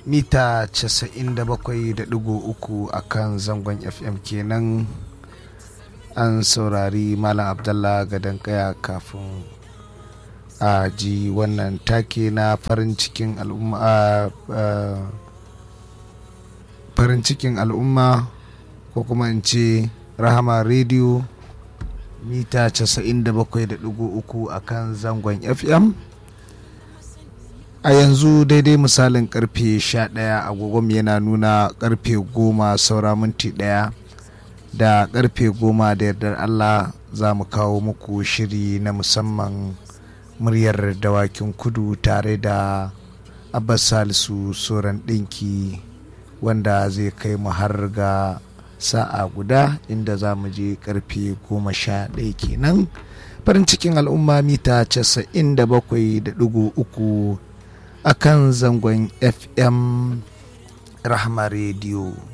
mita 97.3 a kan zangon fm kenan an saurari malam abdallah gadon kaya kafin a ji wannan take na farin cikin al'umma farin cikin al'umma ko kuma in ce rahama rediyo mita 97.3 a kan zangon fm a yanzu daidai misalin karfe 11 agogon yana nuna karfe 10 saura minti daya da karfe 10 da yardar allah za mu kawo muku shiri na musamman muryar dawakin kudu tare da abbas salisu soran ɗinki wanda zai kai mu har ga sa'a guda inda za mu je karfe 11 kenan farin cikin al'umma mita 97.3 a kan zangon fm rahama rediyo